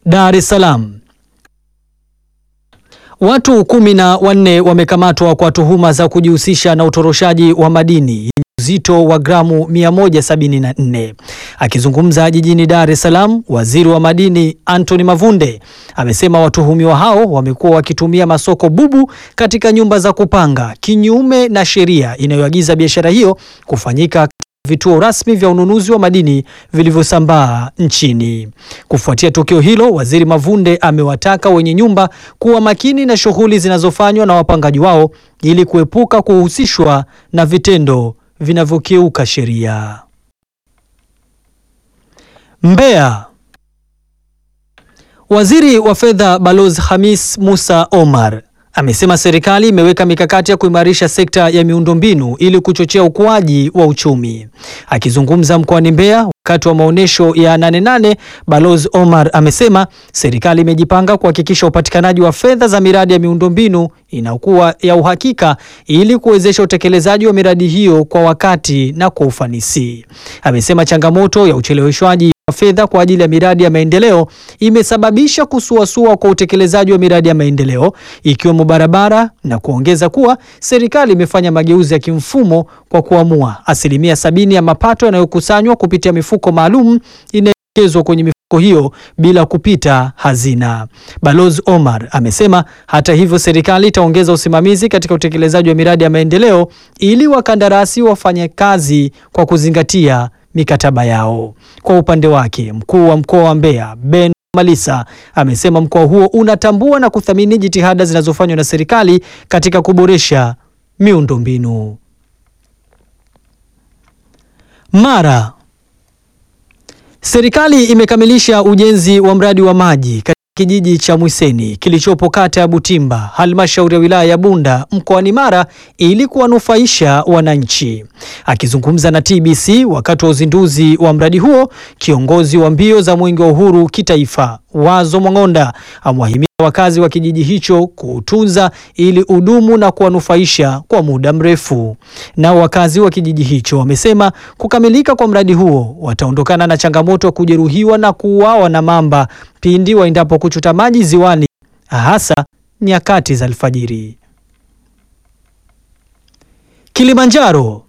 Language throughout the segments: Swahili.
Dar es Salaam. Watu kumi na wanne wamekamatwa kwa tuhuma za kujihusisha na utoroshaji wa madini yenye uzito wa gramu 174. Akizungumza jijini Dar es Salaam, Waziri wa Madini Anthony Mavunde amesema watuhumiwa hao wamekuwa wakitumia masoko bubu katika nyumba za kupanga kinyume na sheria inayoagiza biashara hiyo kufanyika vituo rasmi vya ununuzi wa madini vilivyosambaa nchini. Kufuatia tukio hilo, Waziri Mavunde amewataka wenye nyumba kuwa makini na shughuli zinazofanywa na wapangaji wao ili kuepuka kuhusishwa na vitendo vinavyokiuka sheria. Mbeya. Waziri wa Fedha Balozi Hamis Musa Omar amesema serikali imeweka mikakati ya kuimarisha sekta ya miundombinu ili kuchochea ukuaji wa uchumi. Akizungumza mkoani Mbeya wakati wa maonyesho ya Nane Nane, Balozi Omar amesema serikali imejipanga kuhakikisha upatikanaji wa fedha za miradi ya miundombinu inakuwa ya uhakika ili kuwezesha utekelezaji wa miradi hiyo kwa wakati na kwa ufanisi. Amesema changamoto ya ucheleweshwaji wa fedha kwa ajili ya miradi ya maendeleo imesababisha kusuasua kwa utekelezaji wa miradi ya maendeleo ikiwemo barabara na kuongeza kuwa serikali imefanya mageuzi ya kimfumo kwa kuamua asilimia sabini ya mapato yanayokusanywa kupitia mifuko maalum inaelekezwa kwenye mifuko hiyo bila kupita hazina. Balozi Omar amesema hata hivyo, serikali itaongeza usimamizi katika utekelezaji wa miradi ya maendeleo ili wakandarasi wafanye kazi kwa kuzingatia mikataba yao. Kwa upande wake, mkuu wa mkoa wa Mbeya Ben Malisa amesema mkoa huo unatambua na kuthamini jitihada zinazofanywa na serikali katika kuboresha miundombinu. Mara serikali imekamilisha ujenzi wa mradi wa maji katika kijiji cha Mwiseni kilichopo kata ya Butimba, halmashauri ya wilaya ya Bunda mkoani Mara ili kuwanufaisha wananchi. Akizungumza na TBC wakati wa uzinduzi wa mradi huo, kiongozi wa mbio za Mwenge wa Uhuru kitaifa Wazo Mwang'onda amewahimiza wakazi wa kijiji hicho kuutunza ili udumu na kuwanufaisha kwa muda mrefu. Nao wakazi wa kijiji hicho wamesema kukamilika kwa mradi huo wataondokana na changamoto ya kujeruhiwa na kuuawa na mamba pindi waendapo kuchota maji ziwani, hasa nyakati za alfajiri. Kilimanjaro.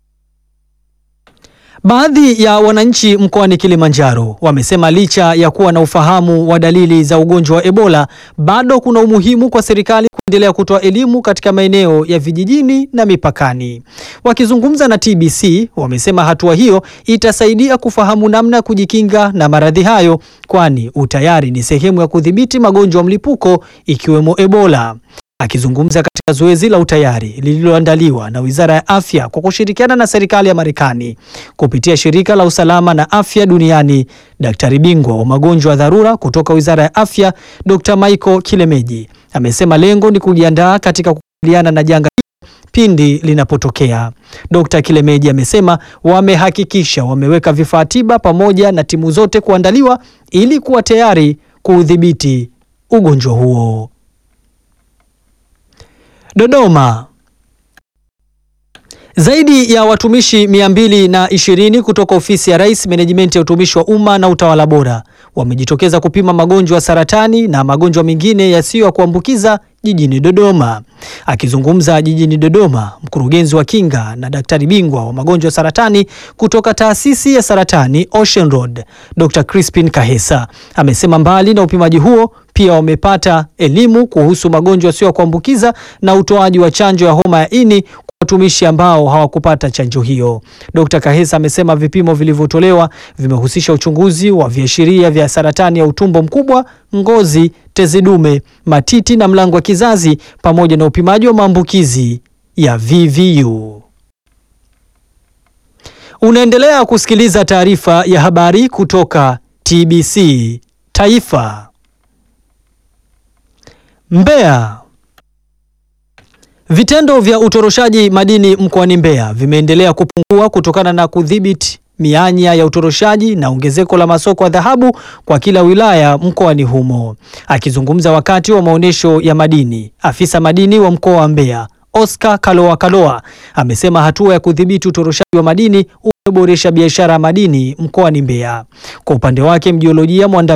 Baadhi ya wananchi mkoani Kilimanjaro wamesema licha ya kuwa na ufahamu wa dalili za ugonjwa wa Ebola, bado kuna umuhimu kwa serikali kuendelea kutoa elimu katika maeneo ya vijijini na mipakani. Wakizungumza na TBC, wamesema hatua hiyo itasaidia kufahamu namna ya kujikinga na maradhi hayo, kwani utayari ni sehemu ya kudhibiti magonjwa mlipuko ikiwemo Ebola. Akizungumza katika zoezi la utayari lililoandaliwa na Wizara ya Afya kwa kushirikiana na serikali ya Marekani kupitia Shirika la Usalama na Afya Duniani, daktari bingwa wa magonjwa ya dharura kutoka Wizara ya Afya Dr. Michael Kilemeji amesema lengo ni kujiandaa katika kukabiliana na janga hilo pindi linapotokea. Dr. Kilemeji amesema wamehakikisha wameweka vifaa tiba pamoja na timu zote kuandaliwa ili kuwa tayari kuudhibiti ugonjwa huo. Dodoma. Zaidi ya watumishi mia mbili na ishirini kutoka ofisi ya Rais menejimenti ya utumishi wa umma na utawala bora wamejitokeza kupima magonjwa ya saratani na magonjwa mengine yasiyo ya kuambukiza jijini Dodoma. Akizungumza jijini Dodoma, mkurugenzi wa kinga na daktari bingwa wa magonjwa ya saratani kutoka taasisi ya saratani Ocean Road, Dr. Crispin Kahesa amesema mbali na upimaji huo pia wamepata elimu kuhusu magonjwa yasiyo ya kuambukiza na utoaji wa chanjo ya homa ya ini kwa watumishi ambao hawakupata chanjo hiyo. Dr. Kahesa amesema vipimo vilivyotolewa vimehusisha uchunguzi wa viashiria vya saratani ya utumbo mkubwa, ngozi, tezi dume, matiti na mlango wa kizazi pamoja na upimaji wa maambukizi ya VVU. Unaendelea kusikiliza taarifa ya habari kutoka TBC Taifa. Mbeya. Vitendo vya utoroshaji madini mkoani Mbeya vimeendelea kupungua kutokana na kudhibiti mianya ya utoroshaji na ongezeko la masoko ya dhahabu kwa kila wilaya mkoani humo. Akizungumza wakati wa maonyesho ya madini, afisa madini wa mkoa wa Mbeya Oscar Kaloa Kaloa amesema hatua ya kudhibiti utoroshaji wa madini umeboresha biashara ya madini mkoani Mbeya. Kwa upande wake, mjiolojia mwanda